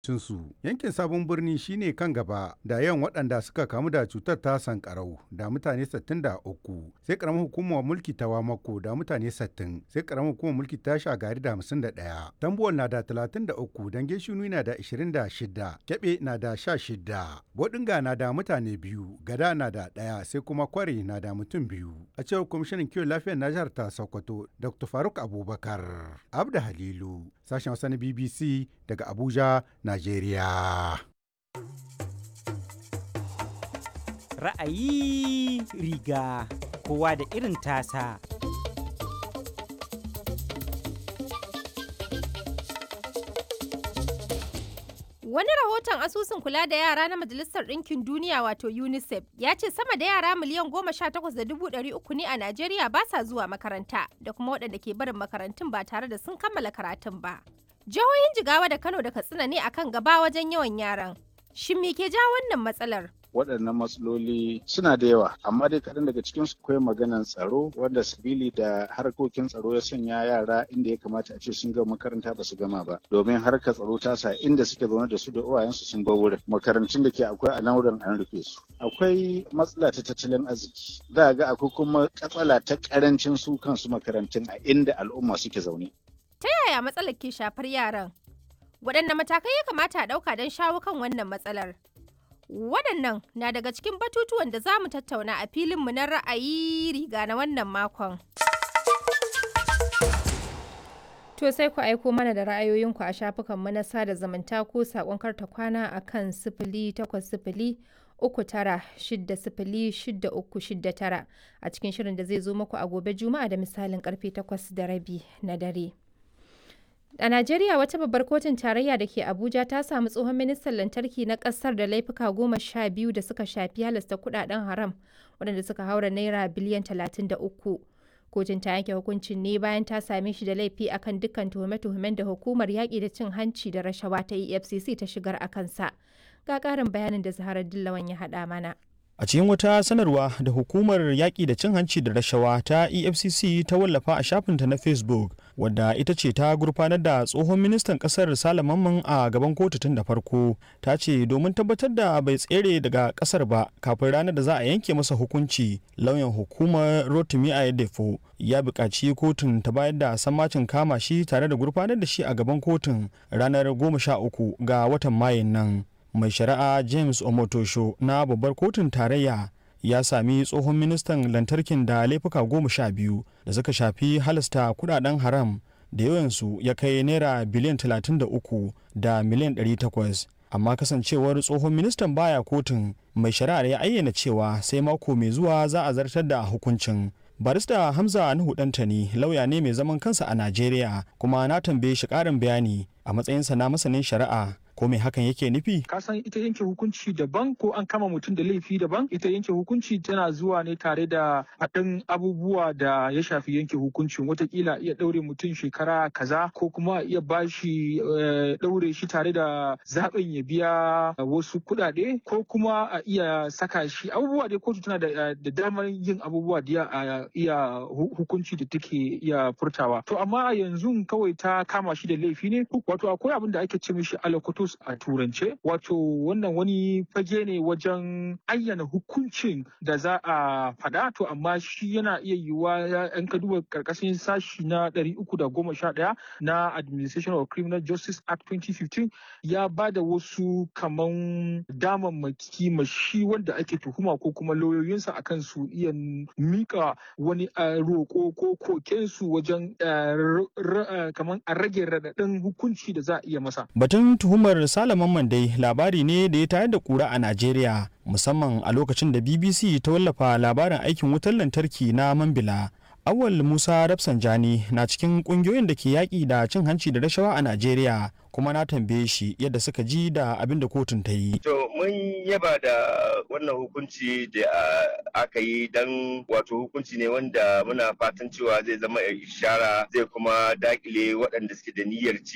su yankin sabon birni shine kan gaba da yawan waɗanda suka kamu da cutar ta sankarau da mutane 63 sai karamar hukumar mulki ta wamako da mutane 60 sai karamar hukumar mulki ta shagari da 51 tambuwal na da 33 dange shinu na da 26 kebe na da 16 bodinga na da mutane biyu gada na da ɗaya sai kuma kwari na da mutum biyu a cewar kwamishinan kiwon lafiyar na jihar ta sokoto dr faruk abubakar abda halilu sashen hausa na bbc daga abuja Najeriya. Ra'ayi riga kowa da irin tasa. Wani rahoton asusun kula da yara na Majalisar Ɗinkin Duniya wato UNICEF ya ce sama da yara miliyan goma sha takwas da dubu ɗari uku ne a Najeriya ba sa zuwa makaranta da kuma waɗanda ke barin makarantun ba tare da sun kammala karatun ba. Jihohin Jigawa da Kano da Katsina ne akan gaba wajen yawan yaran. Shin me ke ja wannan matsalar? waɗannan matsaloli suna da yawa amma dai kaɗan daga cikin su akwai maganan tsaro wanda sabili da harkokin tsaro ya sanya yara inda ya kamata a ce sun gama makaranta ba su gama ba domin harkar tsaro ta sa inda suke zaune da su da uwayensu sun bar wurin makarantun da ke akwai a nan wurin an rufe su akwai matsala ta tattalin arziki za ga akwai kuma katsala ta karancin su kansu makarantun a inda al'umma suke zaune Ta yaya matsalar ke shafar yaran? Waɗanne matakai ya kamata a ɗauka don shawo kan wannan matsalar? Waɗannan na daga cikin batutuwan da za mu tattauna a filinmu na ra'ayi riga na wannan makon. To sai ku aiko mana da ra'ayoyinku a shafukanmu na sada zumunta ko saƙon karta kwana a kan sifili takwas sifili uku tara shidda sifili shidda uku shidda tara a cikin shirin da zai zo muku a gobe juma'a da misalin karfe takwas da rabi na dare. A Najeriya wata babbar kotun tarayya da ke Abuja ta samu tsohon ministan lantarki na kasar da laifuka goma sha biyu da suka shafi halasta kudaden haram waɗanda suka haura naira biliyan talatin da uku. Kotun ta yanke hukuncin ne bayan ta same shi da laifi akan dukkan tuhume-tuhumen da hukumar yaƙi da cin hanci da rashawa ta EFCC ta shigar a kansa. Ga ƙarin bayanin da Zaharar Dillawan ya haɗa mana. A cikin wata sanarwa da hukumar yaƙi da cin hanci da rashawa ta EFCC ta wallafa a shafinta na Facebook, wadda ita ce ta gurfanar da tsohon ministan ƙasar Sale Mamman a gaban kotu tun da farko, ta ce domin tabbatar da bai tsere daga ƙasar ba kafin ranar da za a yanke masa hukunci, lauyan hukumar Rotimi Ayedefo ya buƙaci kotun ta bayar da sammacin kama shi tare da gurfanar da shi a gaban kotun ranar 13 ga watan Mayun nan. mai shari'a james omotosho na babbar kotun tarayya ya sami tsohon ministan lantarkin da laifuka goma sha biyu da suka shafi halasta kudaden haram da yawansu ya kai naira biliyan 33 da miliyan 800 amma kasancewar tsohon ministan baya kotun mai shari'ar ya ayyana cewa sai mako mai zuwa za a zartar da hukuncin barista hamza nuhu dantani lauya ne mai zaman kansa a najeriya kuma na tambaye shi karin bayani a matsayinsa na masanin shari'a ko me hakan yake nufi? Ka san ita yanke hukunci daban ko an kama mutum da laifi daban ita yanke hukunci tana zuwa ne tare da haɗin abubuwa da ya shafi yanke hukuncin watakila iya ɗaure mutum shekara kaza ko kuma iya bashi ɗaure shi tare da zaɓin ya biya wasu kuɗaɗe ko kuma a iya saka shi abubuwa dai kotu tana da damar yin abubuwa da a iya hukunci da take iya furtawa to amma a yanzu kawai ta kama shi da laifi ne wato akwai abin da ake ce mishi alakotos a turance wato wannan wani fage ne wajen ayyana hukuncin da za a faɗa to amma shi yana iya yiwuwa yan ka duba karkashin sashi na 311 na administration of criminal justice act 2015 ya ba da wasu kaman damammaki ma shi wanda ake tuhuma ko kuma lauyoyinsa akan su iya mika wani roƙo ko kokensu wajen kaman a rage raɗaɗin hukunci da za a iya masa batun tuhumar Salaman Mandai labari ne da ya tayar da kura a Najeriya musamman a lokacin da BBC ta wallafa labarin aikin wutar lantarki na Mambila. Awal Musa Rafsanjani na cikin kungiyoyin da ke yaƙi da cin hanci da rashawa a Najeriya kuma na tambaye shi yadda suka ji da abin da kotun ta yi. To mun yaba da wannan hukunci da aka yi don wato hukunci ne wanda muna fatan cewa zai zama ishara zai kuma dakile waɗanda suke da niyyar ci